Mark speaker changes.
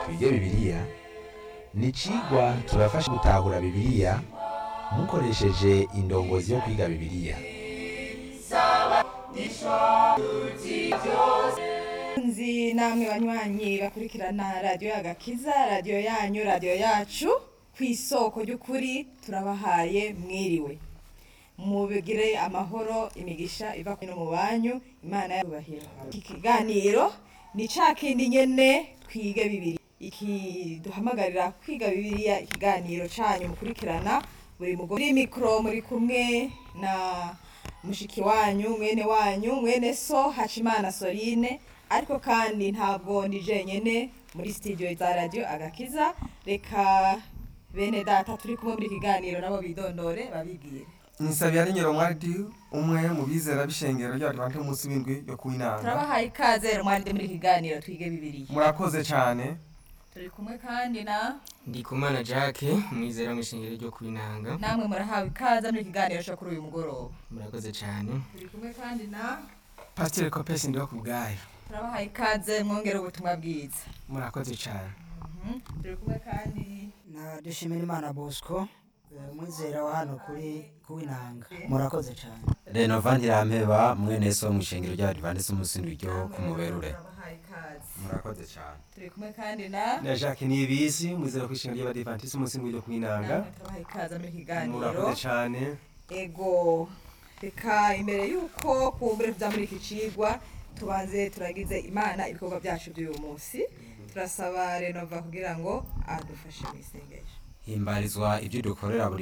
Speaker 1: twige bibiliya ni icigwa tubafasha gutahura bibiliya mukoresheje indongozi yo kwiga bibiliya
Speaker 2: nzi namwe banywanyi bakurikirana radiyo agakiza radiyo yanyu radiyo yacu ku isoko ry'ukuri turabahaye mwiriwe mubigire amahoro imigisha iva no mu banyu imana yabubahira iki kiganiro ni ca kindi nyene twige bibiri iki duhamagarira kwiga bibiliya ikiganiro canyu mukurikirana buri mugore muri mikoro muri kumwe na mushiki wanyu mwene wanyu mwene so hacimana sorine ariko kandi ntabwo ndi jenyene muri studio za radio agakiza reka bene data turi kumwe muri kiganiro nabo bidondore babibwire
Speaker 3: Nisabira Nyiro Mwadi umwe mu bizera b'ishengero ry'Abadivante umunsi w'indwi yo kuwinanga.
Speaker 2: turabahaye ikaze mwari muri kiganiro twige bibiliya
Speaker 3: Murakoze cyane.
Speaker 2: turi kumwe kandi na
Speaker 4: ndikumana jacques mwizera mu ishingiro ryo kubinanga
Speaker 2: namwe murahawe ikaze muri kiganiro cyo kuri uyu mugoroba
Speaker 4: murakoze cyane
Speaker 2: turi kumwe kandi na
Speaker 3: Pasteur Copes ndiho kubgayo.
Speaker 2: turabahaye ikaze mwongere ubutumwa bwiza
Speaker 3: Murakoze cyane.
Speaker 2: Mhm. turi kumwe kandi
Speaker 5: na dushimira imana bosco eh, umwizera wa hano kuri kuwinanga murakoze cyane
Speaker 1: renova ntirampeba mwene so mu ishengero ry'abadivantisi umunsi w'indwi ryo ku muberure
Speaker 2: turabahaye ikaze
Speaker 1: murakoze cyane
Speaker 2: turi kumwe kandi na
Speaker 3: Na Jacques Nibisi mwizera ku ishengero ry'Abadivantisi umunsi w'indwi yo kuwinanga.
Speaker 2: namwe turabahaye ikaze muri kiganiro
Speaker 3: Murakoze cyane.
Speaker 2: ego reka imbere y'uko kumbure tuza muri iki cigwa tubanze turagize imana ibikorwa byacu by'uyu munsi turasaba renova kugira ngo adufashe mu isengesho
Speaker 1: himbarizwa ibyo dukorera buri